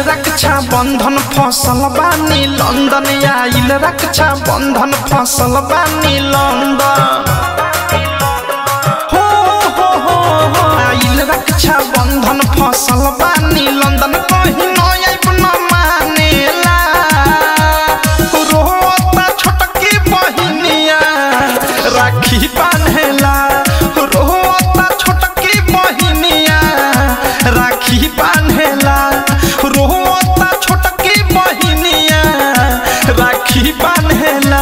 रक्षा बंधन फसल बानी लंदन आइल रक्षा बंधन फसल बानी लंदन हो हो हो हो आइल रक्षा बंधन फसल बानी लंदन कहीं न आइब न मानेला रोता छोटकी बहिनिया राखी बान्हेला रोता छोटकी बहिनिया राखी बान्हेला रोता छोटकी बहिनिया राखी बान्हेला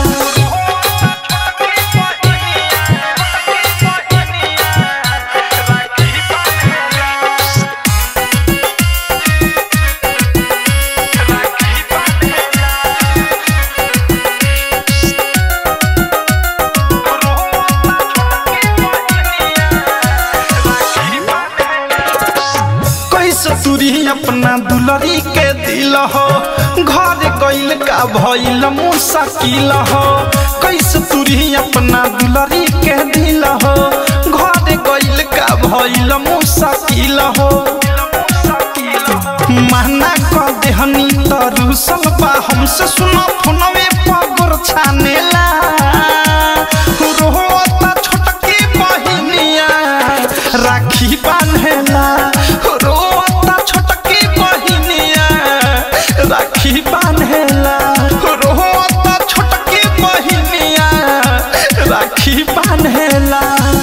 कैसे तुरी अपना दुलरी के दिल हो घर गइल का भइल मुश्किल हो कैसे तुरी अपना दुलरी के दिल हो घर गइल का भइल मुश्किल हो माना कर देहनी त रुसल बा हमसे सुनो फोनवे पगोर छानेला रोता छोटकी बहिनिया राखी बान्हेला रोता छोटकी बहिनिया राखी बान्हेला रोता छोटकी बहिनिया राखी बान्हेला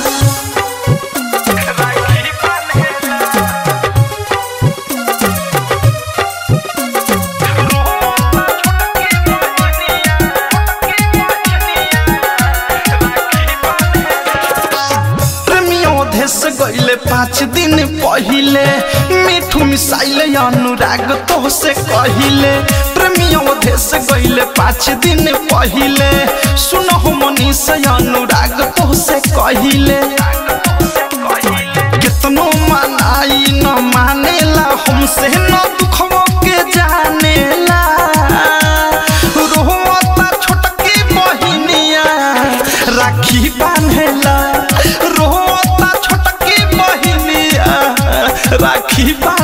प्रेमियों देश गइले पाँच दिन पहिले मिठू मिसाइले अनुराग तो से कहिले प्रेमियों देश गइले पाँच दिन पहिले सुनहो मनीष अनुराग तो से कहिले कितनो मनाई न मानेला हमसे न दुखवो के जानेला रोता छोटकी बहिनिया राखी बान्हेला रोता छोटकी बहिनिया राखी बान्हेला